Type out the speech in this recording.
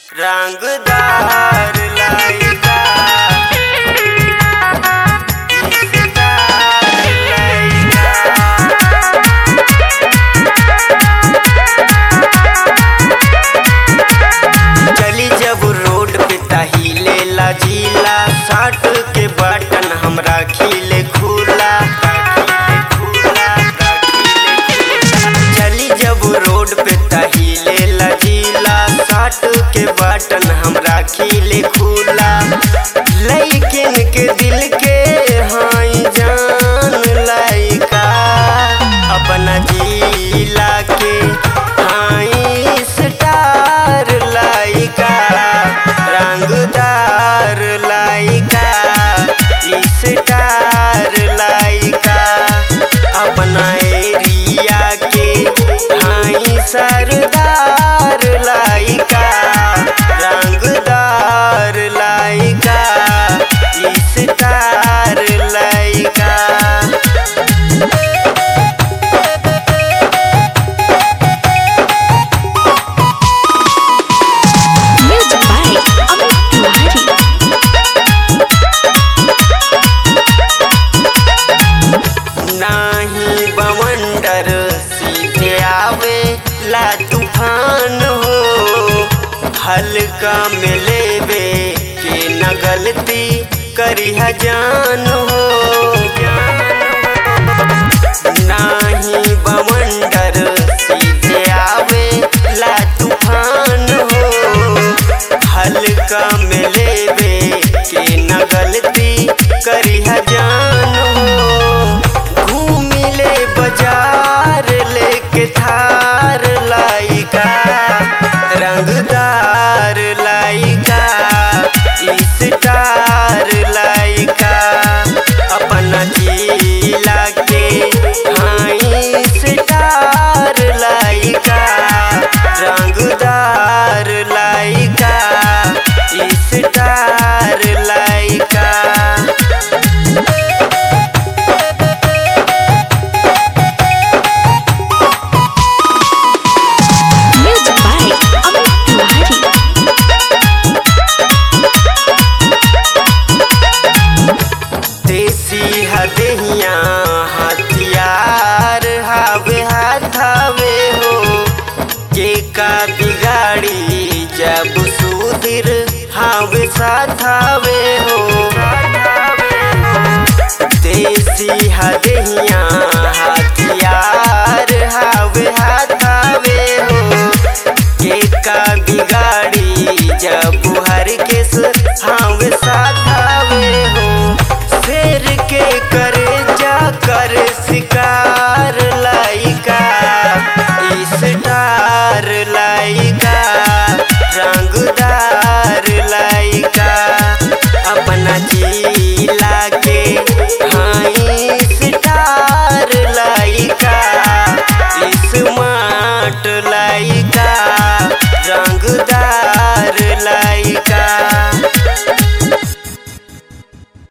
रंगदार लइका इस्तार लइका चली जब रोड पे तहिले लजीला साठ के बटन हमरा खिले खुला चली जब रोड पे तहिले लजीला साठ के बटन हमरा खिले खुला लइकिन के दिल के हाई जान लइका अपना जिला के हाई स्टार लइका रंगदार लइका स्टार लइका अपना एरिया के हाई सरदार लइका रंगदार लइका स्टार लइका Music by Amit Tiwari. नाही बवंडर सीधे आवे ला तूफान हो हल्का में लेवे के न गलती करी जान हो नाही बवंडर सीधे आवे ला तूफान हो हल्का में लेवे के न गलती करी जान हो घूमिले बाजार लेके थार लाइका रंगदार लाइका स्टार लाइका अपना जिला के हाई स्टार लाइका रंगदार लाइका स्टार लाइका Music by Amit Tiwari. देसी हदेहिया हथियार हावे हाथावे हो के का बिगाड़ी जब सुधीर हावे साथावे